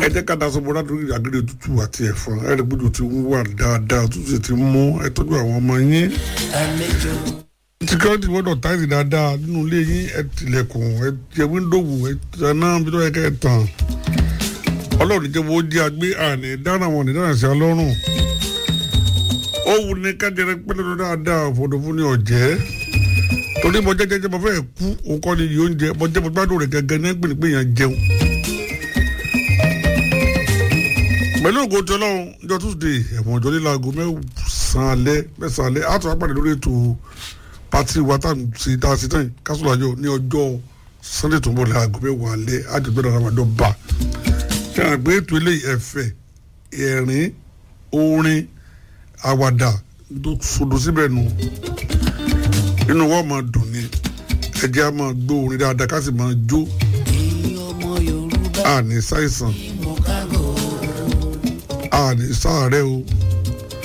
ẹ jẹ́ ká daṣọ bọ́lá lórí àgídí òtútù àti ẹ̀fọn ẹ rí gbọ́dọ̀ tí ń wà dáadáa òtútù ti mú ẹ tọ́jú àwọn ọmọ yín àlejò security gbọ́dọ̀ táìsì dáadáa nínú ilé yín ẹ tilẹ̀kùn ẹ jẹ wíńdòwù ẹ tẹ̀ná bí tó yẹ kẹ́ ẹ tàn ọlọ́run jẹ́ wo di agbé àní dáná wọn ní dáná sí ọlọ́run ó wù ní kájẹrẹ pẹ́lẹ́ tó dáadáa fòdò fún ní ọ̀jẹ́ torí mo jẹ́ jẹ́jẹ́ mo fẹ́ kú òun kọ́ ni yìí oúnjẹ mo jẹ́ mo gbádùn rẹ̀ gẹ́gẹ́ ní ẹgbẹ́ nígbẹ́ yẹn jẹun. pẹ̀lú ògo tí ọlọ́run ọjọ́ tuesday ẹ̀wọ̀n ọjọ́ líla aago mẹ́sàn-án alẹ́ mẹ́sàn-án alẹ́ àtọ̀ apàdé lórí ètò pati wa tá à ń ṣe tá a ṣe tán yìí kásùlù àjọ ní ọjọ́ sunday tó ń bọ̀ láago mẹ́wàá alẹ́ àjọgbẹ́ náà ramadan bá ṣe àgbé ètò eléyìí ẹ̀fẹ̀ ẹ̀rín orin àwàdà tó sodo síbẹ̀ nù inú wọn máa dùn ní ẹjẹ́ á máa gbọ́ orin dáadáa ká sì máa jó èyí ọmọ yorùbá àní ṣàìsàn mọ kágò àní sáàárẹ̀ o